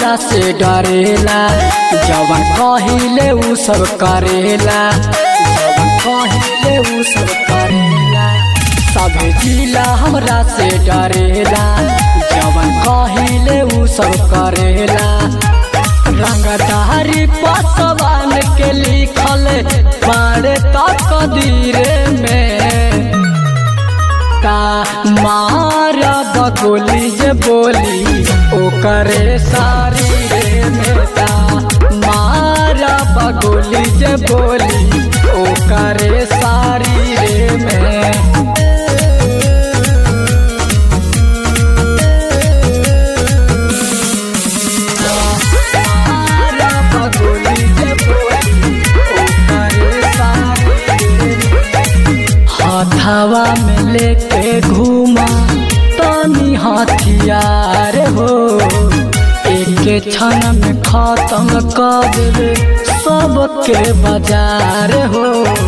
हमरा से डरेला जवन कहिले उ सब करेला जवन कहिले उ सब करेला सभे जिला हमरा से डरेला जवन कहिले उ सब करेला रंगदारी पसवान के लिखल बाड़े तकदीरे में का मारा बगोली जे बोली ओकरे सारी रे मेता मारा बगोली जे बोली ओकरे सारी रे में मारा बगोली जे बोली ओकरे सारी रे में हथवा में लेके घूमा तनी हथियार हो एक क्षण में खत्म कर देवे सबके बाजार हो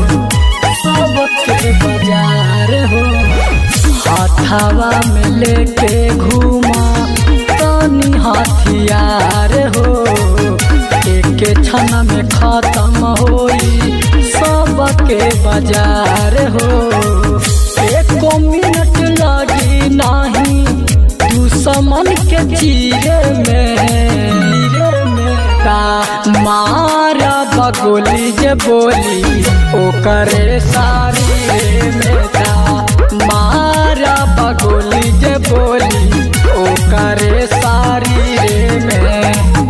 सबके बाजार हो हथवा में लेके घूमा तनी हथियार हो एक क्षण में खत्म होई सबके बाजार हो एको मिनट लगी नाही दुश्मन के चीरे में का मारा बगोली जे बोली ओकरे सारी रे में का मारा बगोली जे बोली ओकरे सारी रे में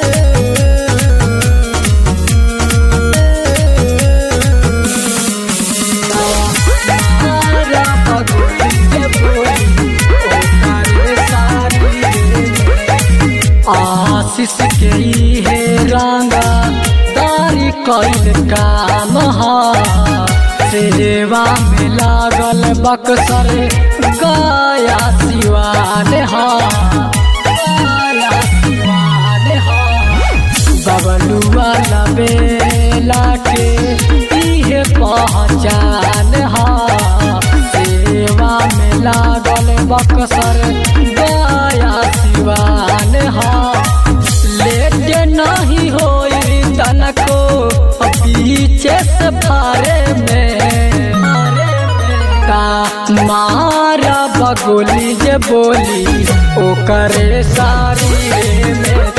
मारा बगोली जे बोली ओकरे सारी रे में आशीष के हे रंगा तारी कैल काम हा सेवा में लागल बक्सर गाया सिवान हा गाया सिवान हा बबलुआ लबेला के इहे पहचान हा सेवा में लागल बक्सर गाया सिवान हा लेट नहीं होई तनको पीछे से फारे में का मारा बगोली जे बोली ओकरे सारी रे में